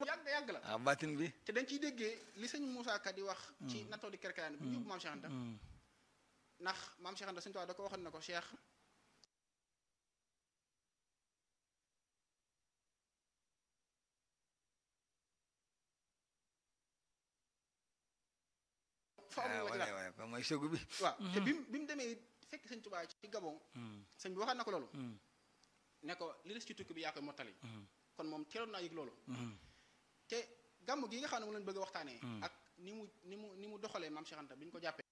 yàgg yàgg la ah baatin bi te dañ ciy déggee li sëñ Moussa Ka di wax ci nattoo di kerkeraan bi ñu yóbbu maam Cheikh Anta ndax maam Cheikh Anta sëñ Tuubaa da ko waxoon ne ko Cheikh fa am ah lu ma ci wala laaj wala ba mooy sogu bi waaw te bi mu bi mu demee fekk sëñ Tuubaa ci Gabon sëñ bi waxaat na ko loolu ne ko li des ci tukki bi yaa koy mottali kon moom teeloon naa yëg loolu te gàmm gi nga xam ne mu leen bëgg a waxtaanee ak ni mu ni mu ni mu doxalee maam Cheikh Anta bi ñu ko jàppee